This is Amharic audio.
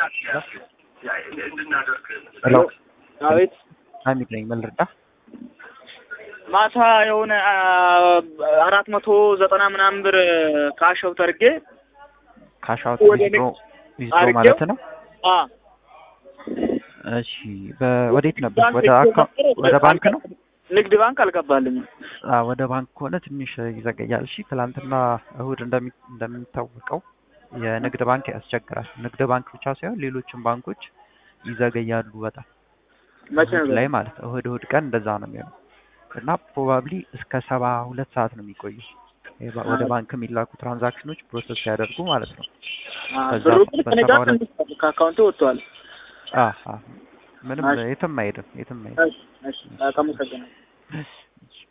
ሄሎ አቤት ሀሚድ ነኝ። ምን ልርዳህ? ማታ የሆነ አራት መቶ ዘጠና ምናምን ብር ካሽ አውት አድርጌ ካሻውት ወደ ዊዝድሮ ንግድ ዊዝድሮ አድርጌው ማለት ነው። አ እሺ በወዴት ነበር? ወደ አካ- ወደ ባንክ ነው? ንግድ ባንክ አልገባልኝም። አዎ ወደ ባንክ ከሆነ ትንሽ ይዘገያል። እሺ ትላንትና እሁድ እንደሚ እንደሚታወቀው የንግድ ባንክ ያስቸግራል። ንግድ ባንክ ብቻ ሳይሆን ሌሎችም ባንኮች ይዘገያሉ በጣም መቼ እሁድ ነው? ላይ ማለት ነው። እሁድ እሁድ ቀን እንደዛ ነው የሚሆነው እና ፕሮባብሊ እስከ ሰባ ሁለት ሰዓት ነው የሚቆዩ የባ- ወደ ባንክ የሚላኩ ትራንዛክሽኖች ፕሮሰስ ሲያደርጉ ማለት ነው። አ በዛ ብሩ ግን ከእኔ በሰባ ጋር ሁለት ተንስቷል፣ ከአካውንቱ ወጥቷል። አዎ አዎ ምንም እሺ። የትም አይሄድም የትም አይሄድም። እሺ፣ እሺ፣ አመሰግናለሁ። እሺ።